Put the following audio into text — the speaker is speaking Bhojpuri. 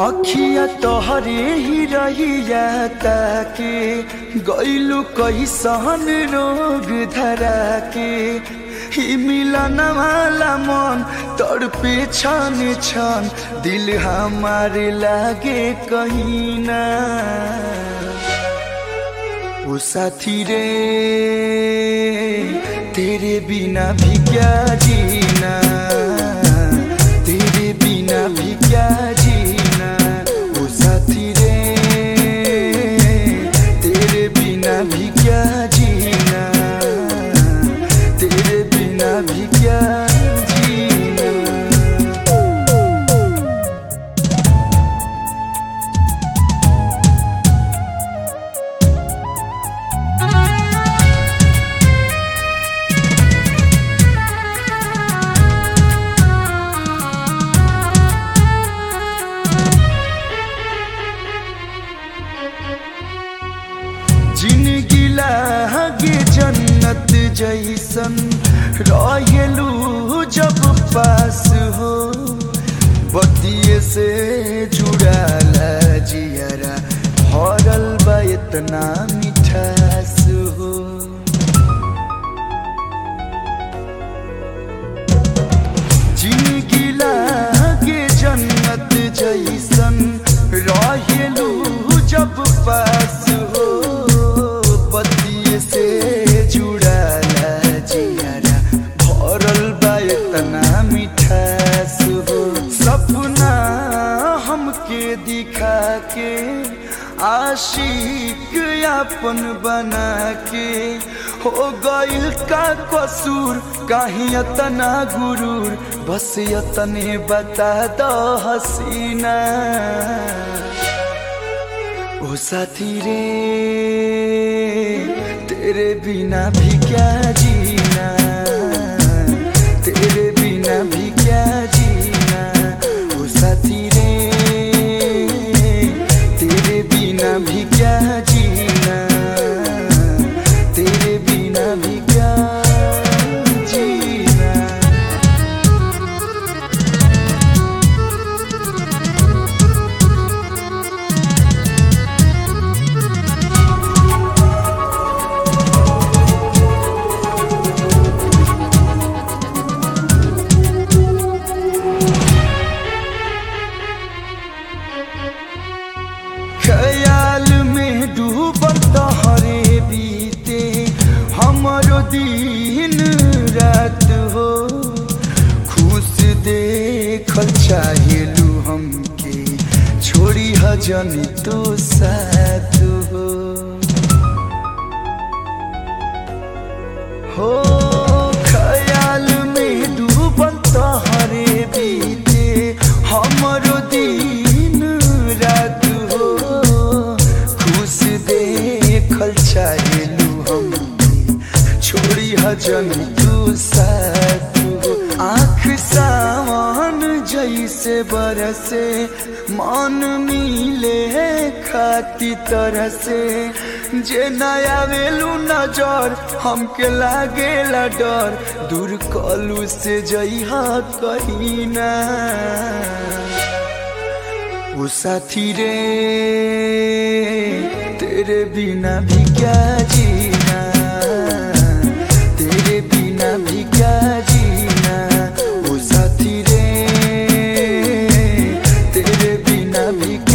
अखिया तोहरे ही रहिया ताके गैलू कैसन रोग धरा के ही मिलन वाला मन तड़पे छन छन दिल हमारे लागे कहीं ना ओ साथी रे तेरे बिना भी क्या जीना तेरे बिना भी क्या जीना ओ साथी रे तेरे बिना भी क्या जीना तेरे बिना भी क्या जीना जिनगी लागे जन्नत जैसन रहेलू जब पास हो बतिये से जुड़ाला जियरा भरल बा इतना मिठास हो जिनगी लागे जन्नत जैसन रहेलू जब पास हो पतिये से जुड़ाला जियारा भरल बा इतना मिठास हो सपना हमके दिखा के आशिक अपन बना के हो गइल का कसूर काहे अतना गुरूर बस यतने बता दो हसीना ओ साथी रे तेरे बिना भी क्या जीना तेरे बिना भी क्या जीना ओ साथी रे तेरे बिना भी क्या जीना तेरे बिना भी क्या जीना ख्याल में डूबल तोहरे बीते हमरो दिन रात हो खुश देखल चाहेलू हमके छोड़ी हजन तो साथ हो हो ख्याल में डूबल तोहरे बीते हमरो दिन रात हो खुश देखल चाहेलू हम छोड़ी हजन तू साथ हो आँख सावन जैसे बरसे मन मिले खाती तरह से जे नया वेलू नजर हमके लागेला डर दूर कलू से जइहा कहीं ना ओ साथी रे तेरे बिना भी क्या जीना तेरे बिना भी क्या जीना ओ साथी रे तेरे बिना भी क्या